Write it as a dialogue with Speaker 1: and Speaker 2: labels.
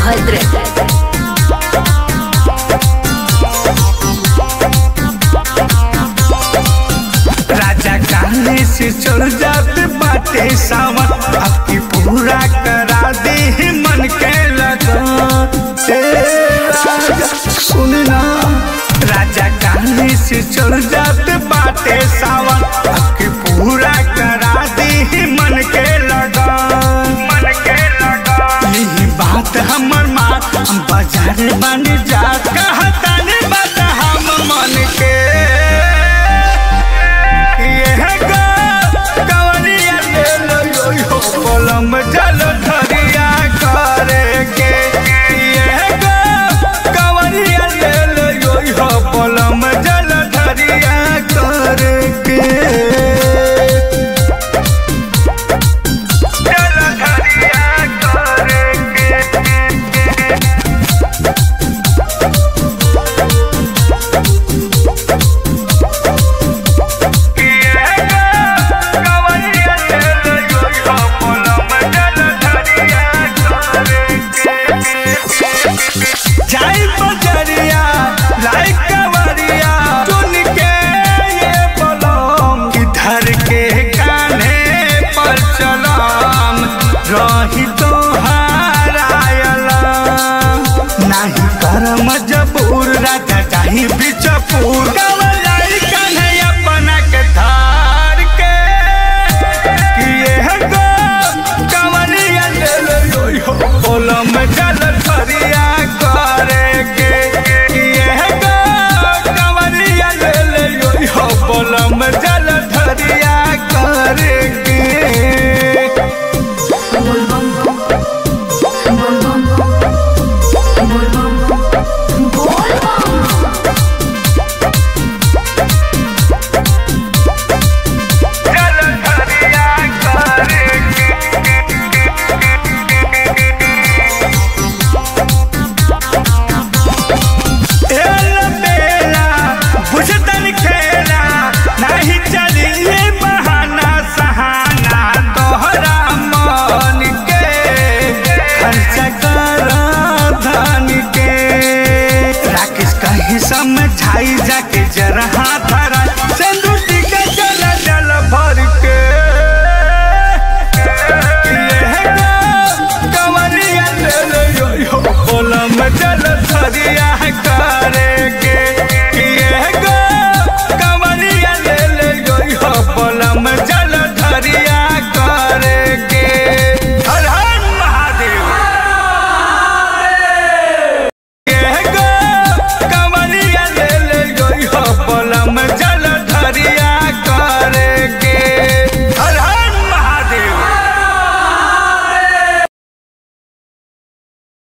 Speaker 1: सोनभद्र
Speaker 2: राजा काले से चल जाते बाटे सावन आपकी पूरा करा दे मन के लगन से राजा सुनना राजा काले से चल जाते बाटे सावन आपकी पूरा करा दे मन के लगन मन के लगन यही बात हमर माँ हम बाजार बन जा कहता